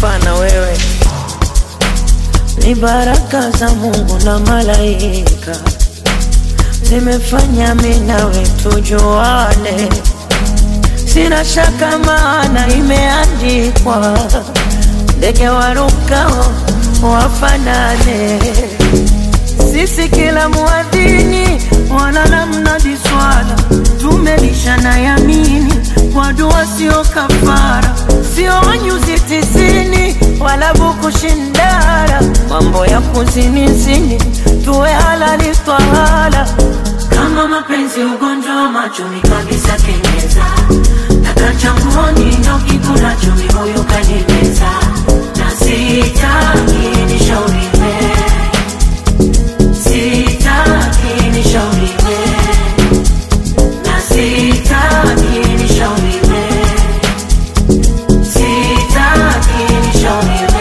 kufa na wewe ni baraka za Mungu na malaika zimefanya mimi nawe tujuane, sina shaka maana imeandikwa, ndege warukao wafanane. Sisi kila muadhini wala namna diswala, tumelishana yamini kwa dua, sio kafara, sio nyuzi tisini wala buku shindara, mambo ya kuzinizini tuwe halali twahala. Kama mapenzi ugonjwa wa machoni kabisa kenyeza, taka changuoni ndo kikula chumi huyu kanimeza, na sitaki nishauriwe, sitaki nishauriwe, na sitaki nishauriwe, sitaki nishauriwe.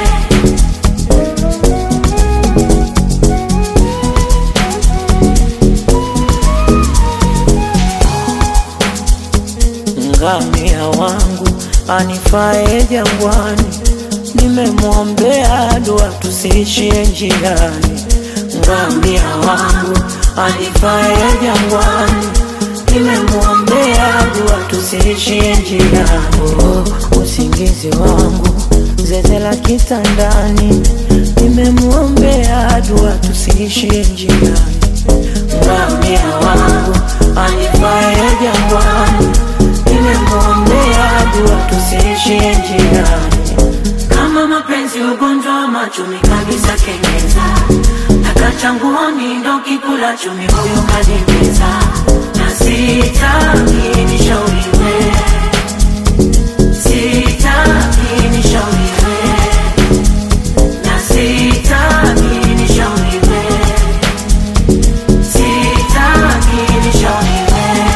ngamia wangu anifae jangwani, nimemwombea dua tusiishie njiani. Ngamia wangu anifae jangwani, nimemwombea dua tusiishie njiani. Oh, usingizi wangu zeze la kitandani, nimemwombea dua tusiishie njiani. Ngamia wangu anifae jangwani, nimemwombea dua tusiishie njiani. Kama mapenzi ugonjwa wa machumi kabisa kenyeza, taka changuoni ndo kikula chumi huyu kanimeza, na sitaki nishauriwe, sitaki nishauriwe, na sitaki nishauriwe, sitaki nishauriwe.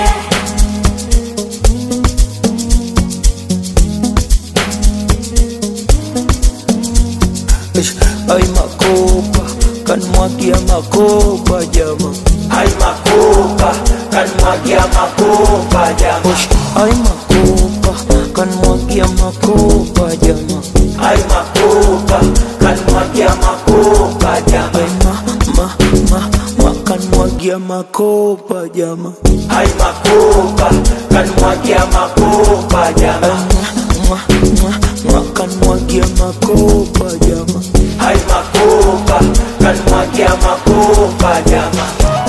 Ish, Ay makopa kanmwagia makopa jama Ay makopa, kanmwagia makopa jama. Ish, Ay makopa kanmwagia makopa jama Ay makopa, kanmwagia makopa jama. Ay ma ma ma ma kanmwagia makopa jama Ay makopa, kanmwagia makopa Ay jama. ma ma ma kanmwagia makopa jama Ay makopa, kanmwagia makopa jama.